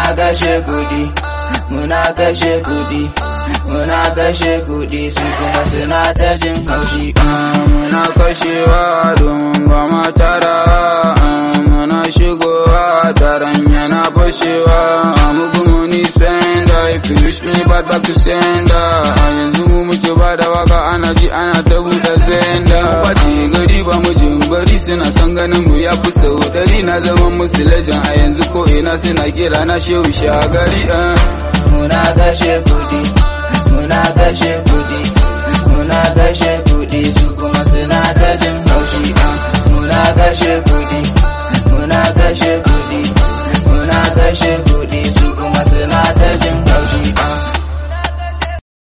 muna kashe kudi muna kashe kudi muna kashe kudi su kuma suna ta jin haushi muna kashewa domin ba ma tara muna shigowa taron yana fashewa mugu muni spender if you wish me bad back to sender yanzu mu muke ba da waka ana ji ana ta buɗe zenda kwace gari ba mu jin bari suna son ganin mu ya fi sau ɗari na zama musu lajan a yanzu ko ina suna kira na shehu shagari muna kashe kudi muna kashe kudi muna kashe